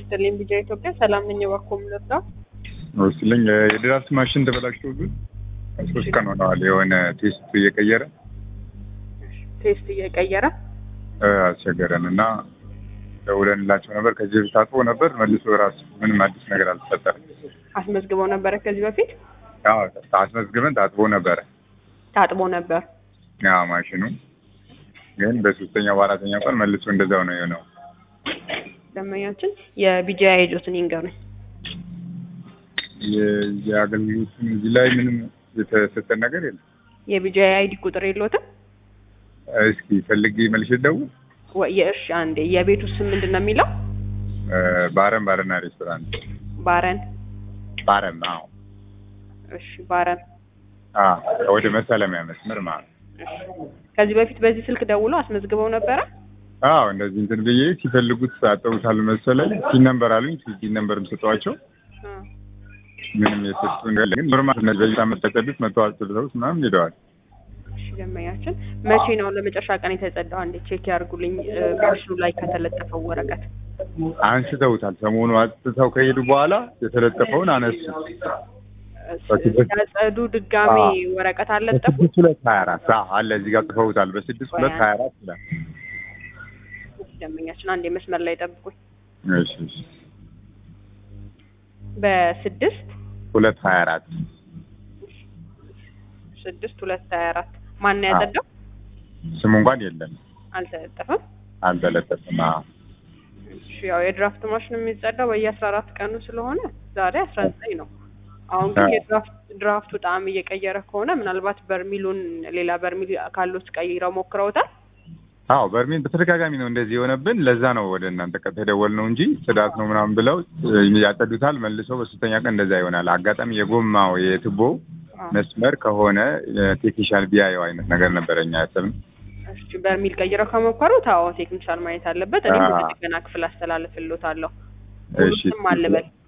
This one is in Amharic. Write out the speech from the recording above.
ይስጥልኝ ቢጃ ኢትዮጵያ ሰላም ነኝ። እባክዎ የምንወስደው ወስልኝ የድራፍት ማሽን ተበላሽቶብን ሶስት ቀን ሆነዋል። የሆነ ቴስት እየቀየረ ቴስት እየቀየረ እ አስቸገረን እና ደውለንላቸው ነበር። ከዚህ በፊት ታጥቦ ነበር መልሶ ራሱ ምንም አዲስ ነገር አልተፈጠረም። አስመዝግበው ነበረ ከዚህ በፊት አዎ አስመዝግበን ታጥቦ ነበረ። ታጥቦ ነበር። አዎ ማሽኑ ግን በሶስተኛው በአራተኛው ቀን መልሶ እንደዛው ነው የሆነው። ደንበኛችን የቢጃ ኤጆትን ይንገሩኝ። የ- የአገልግሎቱን እዚህ ላይ ምንም የተሰጠን ነገር የለም። የቢጃ አይዲ ቁጥር የለዎትም? እስኪ ፈልጌ መልሼ ልደውል። ወይ የእርሻ አንዴ የቤቱ ስም ምንድን ነው የሚለው? እ ባረም ባርና ሬስቶራንት ባረን። ባረም። አዎ እሺ ባረን። አዎ ወደ መሳለሚያ መስመር ማለት ነው። እሺ ከዚህ በፊት በዚህ ስልክ ደውሎ አስመዝግበው ነበረ? አዎ እንደዚህ እንትን ብዬ ሲፈልጉት አጠውታል መሰለኝ። ሲን ነምበር አሉኝ። ሲን ነምበርም ሰጠኋቸው። አ፣ ምንም የሰጡ ነገር ግን ኖርማል እነዚህ በዚህ ዓመት ተቀዱት መተው አስጥልተውት ምናምን ሄደዋል። እሺ ደንበኛችን መቼ ነው ለመጨረሻ ቀን የተጸዳው? አንዴ ቼክ ያድርጉልኝ እ፣ ማሽኑ ላይ ከተለጠፈው ወረቀት አንስተውታል። ሰሞኑ አጽድተው ከሄዱ በኋላ የተለጠፈውን አነሱ። ያጸዱ ድጋሜ አዎ። ወረቀት አልለጠፉ? በስድስት ሁለት ሀያ አራት አዎ አለ እዚህ ጋር ጽፈውታል። በስድስት ሁለት ሀያ አራት ይላል። ደንበኛችን አንዴ መስመር ላይ ጠብቁኝ። እሺ እሺ በስድስት ሁለት ሀያ አራት ስድስት ሁለት ሀያ አራት ማን ነው ያጸዳው? ስሙ እንኳን የለም አልተለጠፈም። አልተለጠፈም። አዎ እሺ ያው የድራፍት ማሽን የሚጸዳው በየአስራ አራት ቀኑ ስለሆነ ዛሬ አስራ ዘጠኝ ነው። አሁን ግን አዎ። የድራፍት ድራፍቱ ጣዕም እየቀየረ ከሆነ ምናልባት በርሚሉን ሌላ በርሚል ካሉት ቀይረው ሞክረውታል። አዎ በርሜል በተደጋጋሚ ነው እንደዚህ የሆነብን። ለዛ ነው ወደ እናንተ ቀጥታ የደወልነው እንጂ ጽዳት ነው ምናምን ብለው እ፣ ያጸዱታል። መልሰው በሶስተኛ ቀን እንደዛ ይሆናል። አጋጣሚ የጎማው የቱቦ አዎ። መስመር ከሆነ ቴክኒሻል ቢያየው አይነት ነገር ነበረ እኛ ያሰብን። እሺ በርሚል ቀይረው ከሞከሩት አዎ ቴክኒሻል ማየት አለበት። እኔም አዎ። ወደ ጥገና ክፍል አስተላልፍልዎታለሁ። እሺ ሁሉም አልበል